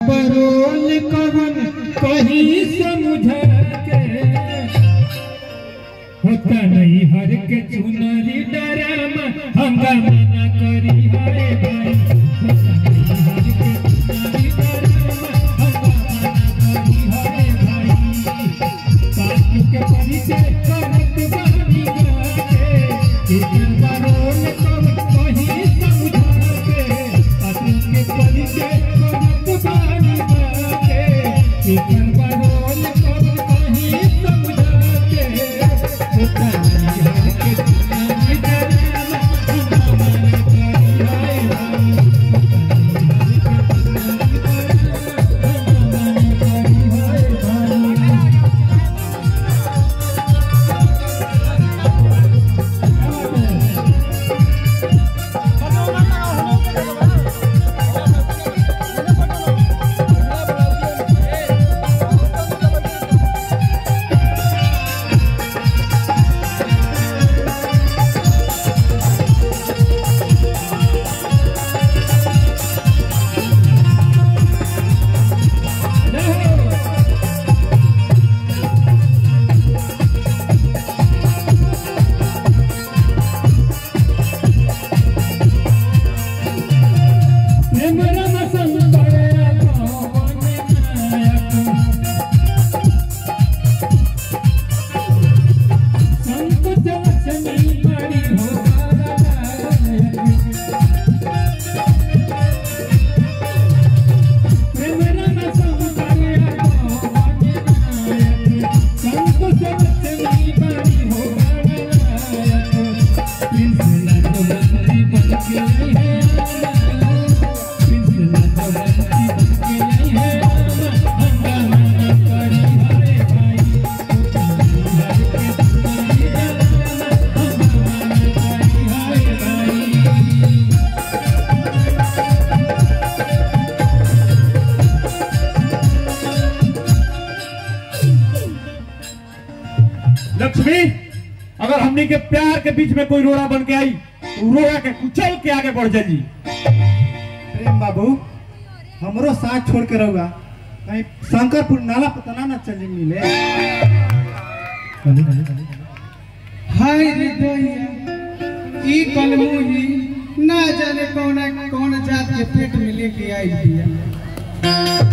बरोल कवन कहीं समझा के होता नहीं हर के चुनरी डरामा हंगामा न करी हाय भाई होता नहीं हर के चुनरी डरामा हंगामा न करी हाय भाई पाछू के परिचय करत बानी गाके एक बरोल कवन कहीं समझा के पाछू के परिचय करत बानी गाके एक बरोल कवन कहीं समझा के होता नहीं हर के चुनरी डरामा हंगामा न करी हाय भाई होता नहीं हर के चुनरी डरामा हंगामा न करी हाय भाई प्रेम रम संतया पवन नायक संत लक्ष्मी बड़ी हो नायक प्रेम रम संतया पवन नायक संत लक्ष्मी बड़ी हो नायक प्रिंस लक्ष्मी बन के आई है लक्ष्मी अगर हमनी के प्यार के बीच में कोई रोड़ा बन के आई तो रोड़ा के कुचल के आगे बढ़ जाई प्रेम बाबू हमरो साथ छोड़ के रहुआ कहीं शंकरपुर नाला पतना न चली मिले हाय रे दैया ई कलमुही ना जाने कौन कौन जात के पेट में लेके आई बिया